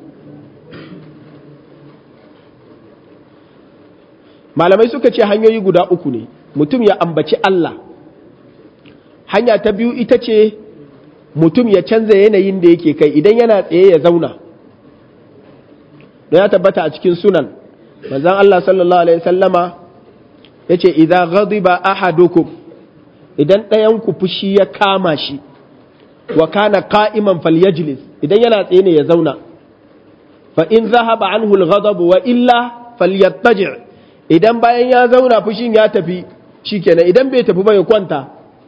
malamai suka ce hanyoyi guda uku ne mutum ya ambaci Allah hanya ta biyu ita ce mutum ya canza yanayin da yake kai idan yana tsaye ya zauna don ya tabbata a cikin sunan manzon Allah sallallahu alaihi sallama ya ce idan ghadiba ahadukum idan ɗayan ku fushi ya kama shi wa kana qa'iman falyajlis idan yana tsaye ne ya zauna fa in zahaba anhu al-ghadab wa illa falyattaji' idan bayan ya zauna fushin ya tafi shikenan idan bai tafi ba ya kwanta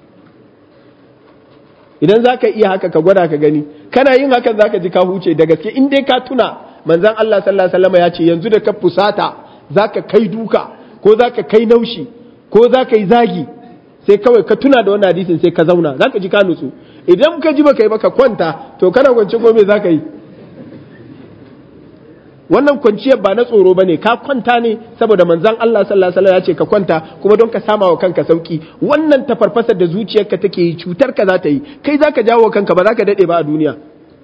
idan za ka iya haka ka gwada ka gani kana yin hakan za ka ji ka huce da gaske in dai ka tuna manzan Allah sallallahu alaihi wasallam ya ce yanzu da ka fusata za ka kai duka ko za ka kai naushi ko za ka yi zagi sai kawai ka tuna da wannan hadisin sai ka zauna za ka ji ka nutsu idan ka ji baka yi baka kwanta to kana kwance ko me za ka yi wannan kwanciyar ba na tsoro bane ka kwanta ne saboda manzon Allah sallallahu alaihi wasallam ya ce ka kwanta kuma don ka sama wa kanka sauki wannan tafarfasar da zuciyarka take yi cutar ka za ta yi kai zaka jawo kanka ba za ka dade ba a duniya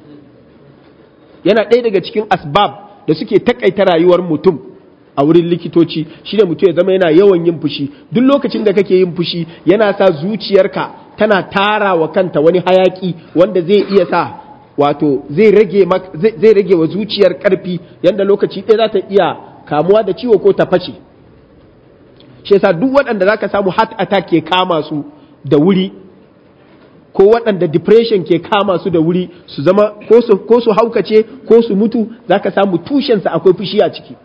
yana ɗaya daga cikin asbab da suke takaita rayuwar mutum a wurin likitoci shine mutum ya zama yana yawan yin fushi duk lokacin da kake yin fushi yana sa zuciyarka tana tara wa kanta wani hayaki wanda zai iya sa wato zai rage zai rage wa zuciyar karfi yanda lokaci ɗaya za ta iya kamuwa da ciwo ko ta fashe shi yasa duk waɗanda zaka samu heart attack ke kama su da wuri ko waɗanda depression ke kama su da wuri su zama ko su haukace ko su mutu zaka samu tushensa akwai fushi a ciki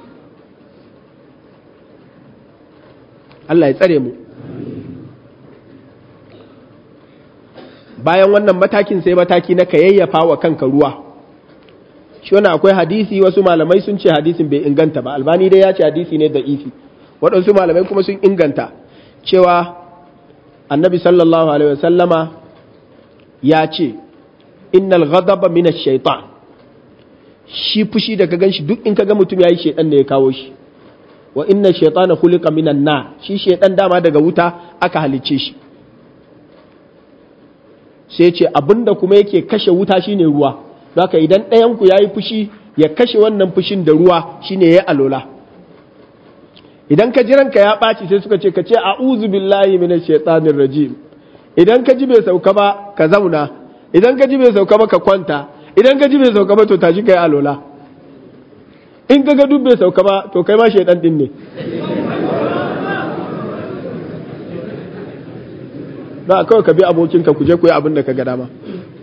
Allah ya tsare mu bayan wannan matakin sai mataki na kayayyafa wa kanka ruwa shi wannan akwai hadisi wasu malamai sun ce hadisin bai inganta ba albani dai ya ce hadisi ne da ifi waɗansu malamai kuma sun inganta cewa annabi sallallahu alaihi wasallama ya ce innal ghadaba min ash-shaytan shi fushi da ka ganshi duk in ka ga mutum yayi shaytan ne ya kawo shi wa inna shaytana khuliqa minan na shi shaytan dama daga wuta aka halicce shi sai ce abinda kuma yake kashe wuta shine ruwa haka idan ɗayan ku yayi fushi ya kashe wannan fushin da ruwa shine yayi alola idan ka ji ranka ya ɓaci sai suka ce ka ce a'udhu billahi minash shaitanir rajim idan ka ji bai sauka ba ka zauna idan ka ji bai sauka ba ka kwanta idan ka ji bai sauka ba to tashi kai alola in ka ga duk bai sauka ba to kai ma shaitan din ne ba kawai ka bi abokinka ku je ku yi abin da ka ga dama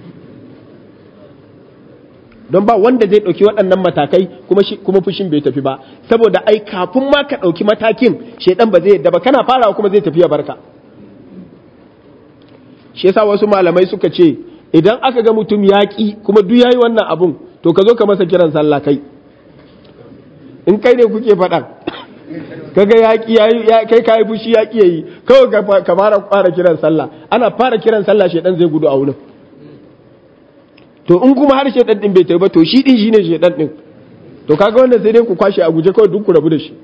don ba wanda zai ɗauki waɗannan matakai kuma fushin bai tafi ba saboda ai kafin ma ka ɗauki matakin shaidan ba zai yadda ba kana farawa kuma zai tafi ya barka shi yasa wasu malamai suka ce idan aka ga mutum yaƙi kuma duk yayi wannan abun to ka zo ka masa kiran sallah kai in kai ne kuke faɗan kaga yaƙi yayi kai kai fushi yaƙi yayi kawai ka fara fara kiran sallah ana fara kiran sallah shaidan zai gudu a wurin to in kuma har shaidan din bai tafi ba to shi din shine shaidan din to kaga wannan sai dai ku kwashe a guje kawai duk ku rabu da shi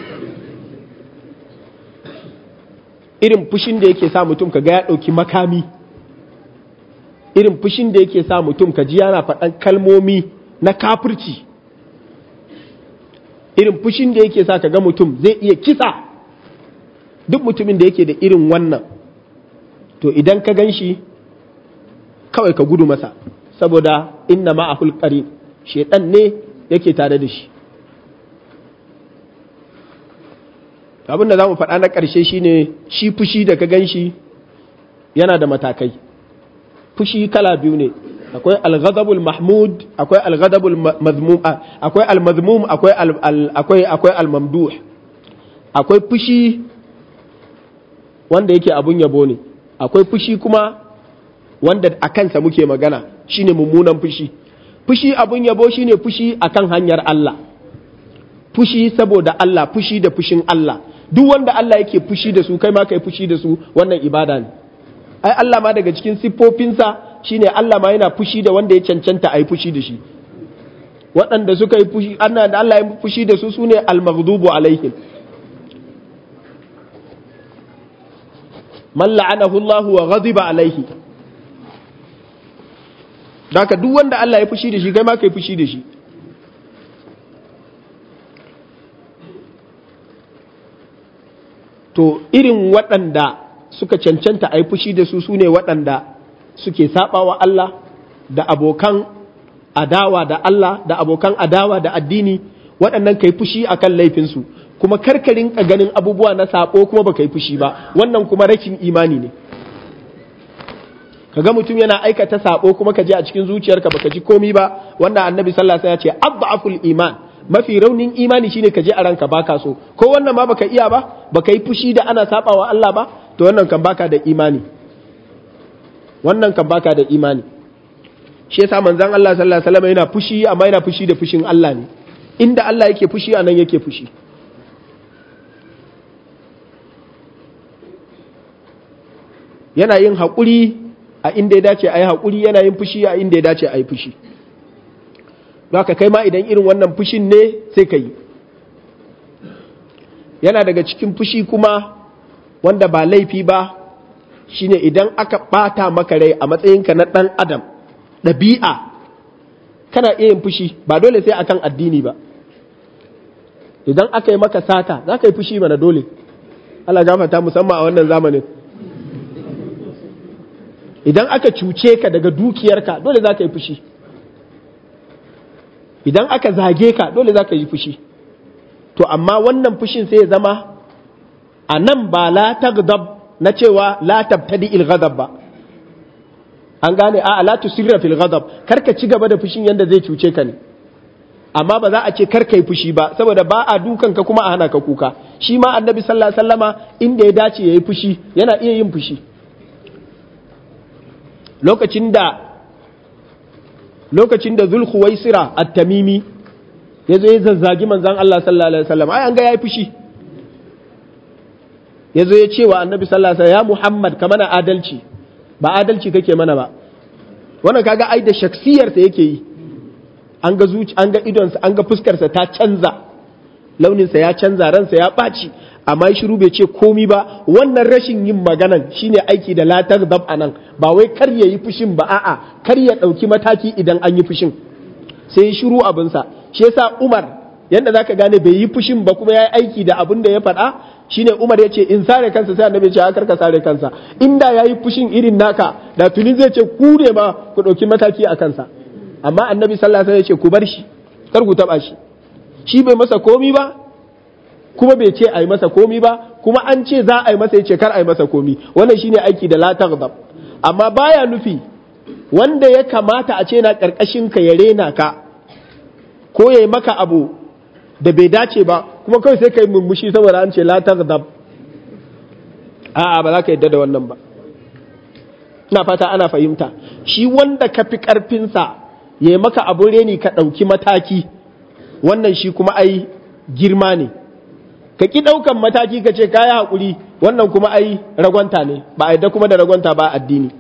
irin fushin da yake sa mutum kaga ya dauki makami irin fushin da yake sa mutum ka ji yana faɗan kalmomi na kafirci irin fushin da yake sa kaga mutum zai iya kisa duk mutumin da yake da irin wannan to idan ka gan shi kawai ka gudu masa saboda inna ma'ahul qarin shedan ne yake tare da shi abin da zamu faɗa na ƙarshe shine shi fushi da ka ganshi yana da matakai fushi kala biyu ne akwai al-ghadabul mahmud akwai al-ghadabul mazmum akwai al-mazmum akwai akwai akwai al-mamduh akwai fushi wanda yake abun yabo ne akwai fushi kuma wanda a kansa muke magana shine mummunan fushi fushi abun yabo shine fushi akan hanyar Allah fushi saboda Allah fushi da fushin Allah duk wanda Allah yake fushi da su kai ma kai fushi da su wannan ibada ne ai Allah ma daga cikin siffofinsa shine Allah ma yana fushi da wanda ya cancanta a yi fushi da shi waɗanda suka yi fushi Allah da Allah ya fushi da su sune al-maghdubu alaihim man la'anahu Allah wa ghadiba alaihi Daka duk wanda Allah ya fushi da shi kai ma kai fushi da shi to irin waɗanda suka cancanta a yi fushi da su su ne waɗanda suke saɓawa Allah da abokan adawa da Allah da abokan adawa da addini waɗannan kai fushi akan laifinsu kuma karkarin ka ganin abubuwa na saɓo kuma ba yi fushi ba wannan kuma rashin imani ne kaga mutum yana aikata sabo kuma ka je a cikin zuciyarka baka ji komi ba wanda annabi sallallahu alaihi wasallam ya ce adhaful iman mafi raunin imani shine ka je a ranka baka so ko wannan ma baka iya ba baka yi fushi da ana sabawa Allah ba to wannan kan baka da imani wannan kan baka da imani shi yasa manzon Allah sallallahu alaihi wasallam yana fushi amma yana fushi da fushin Allah ne inda Allah yake fushi anan yake fushi yana yin haƙuri a inda ya dace a yi haƙuri yana yin fushi a inda ya dace a yi fushi haka kai ma idan irin wannan fushin ne sai ka yi yana daga cikin fushi kuma wanda ba laifi ba shine idan aka ɓata maka rai a matsayinka na ɗan adam ɗabi'a kana iya yin fushi ba dole sai akan addini ba idan aka yi maka sata za ka yi fushi mana dole Allah gafata musamman a wannan zamanin idan aka cuce ka daga dukiyarka dole za ka yi fushi idan aka zage ka dole za ka yi fushi to amma wannan fushin sai ya zama a nan ba la tagdab na cewa la tabtadi il ghadab ba an gane a la tusirra fil ghadab karka ci gaba da fushin yanda zai cuce ka ne amma ba za a ce karka yi fushi ba saboda ba a dukan ka kuma a hana ka kuka shi ma annabi sallallahu alaihi wasallama inda ya dace yayi fushi yana iya yin fushi lokacin da lokacin da zulkhuwaisira at-tamimi yazo ya zazzagi manzon Allah sallallahu alaihi wasallam ai an ga yayi fushi yazo ya ce wa annabi sallallahu alaihi wasallam ya Muhammad ka mana adalci ba adalci kake mana ba wannan kaga ai da shaksiyar sa yake yi an ga zuci an ga idon sa an ga fuskar sa ta canza launin sa ya canza ransa ya baci amma ya shiru bai ce komi ba wannan rashin yin maganan shine aiki da latar dab anan ba wai kar ya yi fushin ba a'a kar ya ɗauki mataki idan an yi fushin sai ya shiru abinsa shi yasa Umar yanda zaka gane bai yi fushin ba kuma ya yi aiki da abin da ya faɗa shine Umar ya ce in sare kansa sai annabi ya ce kar ka sare kansa inda ya yi fushin irin naka da tuni zai ce ku ne ma ku ɗauki mataki a kansa amma annabi sallallahu alaihi wasallam ya ce ku bar shi kar ku taɓa shi shi bai masa komi ba kuma bai ce a yi masa komi ba kuma an ce za a yi masa ya ce kar a yi masa komi wannan shine aiki da la taghdab amma baya nufi wanda ya kamata a ce na karkashin ka ya rena ka ko ya yi maka abu da bai dace ba kuma kawai sai ka yi mummushi saboda an ce la taghdab a'a ba za ka yadda da wannan ba ina fata ana fahimta shi wanda ka fi karfinsa ya yi maka abun reni ka ɗauki mataki wannan shi kuma ai girma ne ka ki ɗaukan mataki ka ce kaya haƙuri wannan kuma ai ragwanta ne ba a yadda kuma da ragwanta ba addini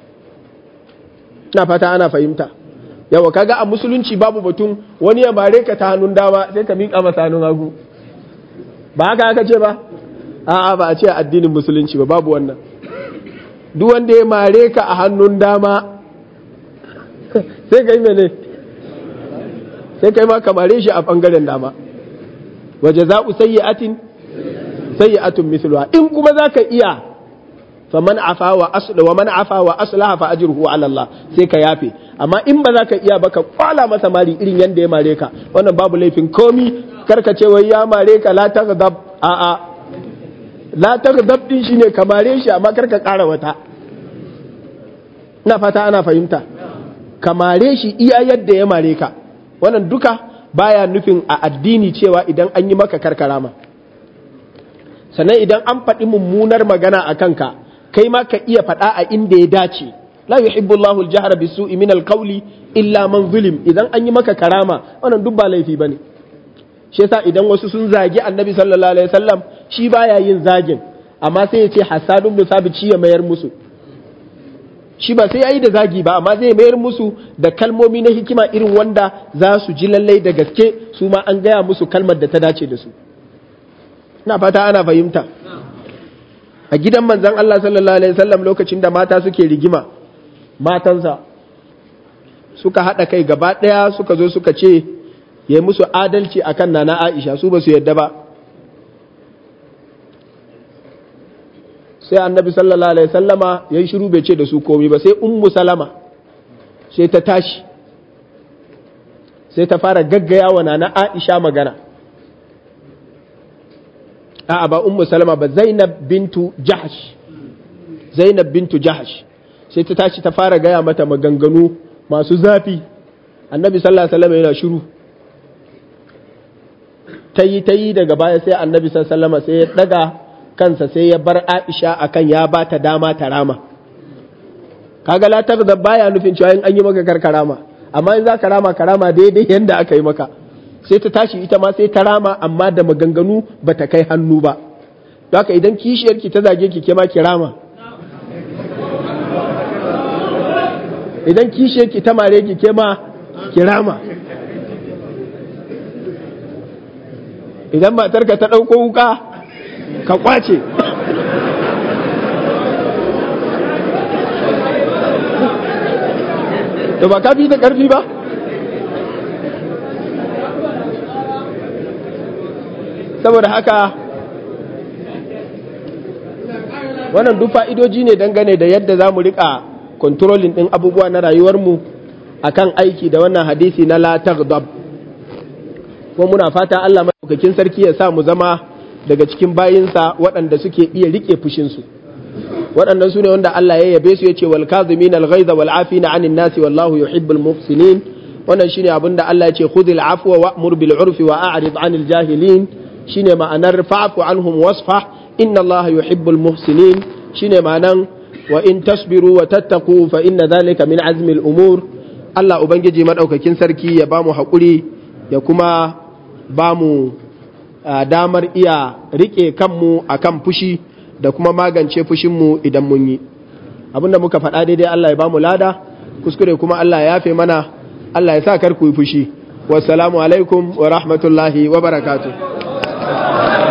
ina fata ana fahimta yawa kaga a musulunci babu batun wani ya bare ka ta hannun dama sai ka miƙa masa hannun hagu ba haka aka ce ba a'a ba a ce addinin musulunci ba babu wannan duk wanda ya mare ka a hannun dama sai ka yi mene sai kai ma ka mare shi a ɓangaren dama wa jaza'u sayyi'atin sayyi'atun mithluha in kuma zaka iya faman afa wa asla wa man afa wa aslaha fa ajruhu ala Allah sai ka yafe amma in ba zaka iya ba ka kwala masa mari irin yanda ya mare ka wannan babu laifin komi karka ce wai ya mare ka la taghdab a a la taghdab din shine ka mare shi amma karka kara wata ina fata ana fahimta ka mare shi iya yadda ya mare ka wannan duka baya nufin a addini cewa idan an yi maka karkarama sannan idan an faɗi mummunar magana a kanka kai ma ka iya faɗa a inda ya dace la yuhibbu Allahu al-jahra bisu'i min al-qawli illa man zulim idan an yi maka karama wannan duk ba laifi bane shi yasa idan wasu sun zagi Annabi sallallahu alaihi wasallam shi baya yin zagin amma sai ya ce Hassan ibn Sabit shi ya mayar musu shi ba sai yayi da zagi ba amma zai mayar musu da kalmomi na hikima irin wanda za su ji lallai da gaske su ma an gaya musu kalmar da ta dace da su ina fata ana fahimta a gidan manzon Allah sallallahu alaihi wasallam lokacin da mata suke rigima matansa suka haɗa kai gaba ɗaya suka zo suka ce ya yi musu adalci akan nana Aisha su ba su yadda ba sai annabi sallallahu alaihi sallama ya yi shiru bai ce da su komi ba sai ummu salama sai ta tashi sai ta fara gaggaya wa nana aisha magana a'a ba ummu salama ba zainab bintu jahash zainab bintu jahash sai ta tashi ta fara gaya mata maganganu masu zafi annabi sallallahu alaihi wasallam yana shiru ta yi ta yi daga baya sai annabi sallallahu alaihi wasallam sai ya daga kansa sai ya bar Aisha akan ya ba ta dama ta rama kaga la da baya nufin cewa in an yi maka karkarama amma in za ka rama karama daidai yanda aka yi maka sai ta tashi ita ma sai ta rama amma da maganganu ba ta kai hannu ba haka idan kishiyarki ta zage ki ke ma ki rama idan kishiyarki ta mare ki ke ma ki rama idan matarka ta ɗauko wuka ka kwace to ba ka fi da ƙarfi ba saboda haka wannan duk fa'idoji ne dangane da yadda za mu riƙa kontrolin ɗin abubuwa na rayuwarmu a kan aiki da wannan hadisi na la taghdab kuma muna fata Allah maɗaukakin sarki ya sa mu zama daga cikin bayinsa waɗanda suke iya riƙe fushinsu waɗannan su ne wanda Allah ya yabe su ya ce wal kazimin al ghaiza wal afina anin nasi wallahu yuhibbul muhsinin wannan shine abin da Allah ya ce khudhil afwa wa'mur bil urfi wa a'rid anil jahilin shine ma'anar fa'fu anhum wasfah inna Allah yuhibbul muhsinin shine ma'anan wa in tasbiru wa tattaqu fa inna dhalika min azmi al umur Allah ubangiji madaukakin sarki ya bamu hakuri ya kuma bamu damar iya rike kanmu akan fushi da kuma magance fushinmu idan mun yi abinda muka faɗa daidai Allah ya bamu lada kuskure kuma Allah ya yafe mana Allah ya sa kar ku yi fushi wassalamu alaikum wa rahmatullahi wa barakatuh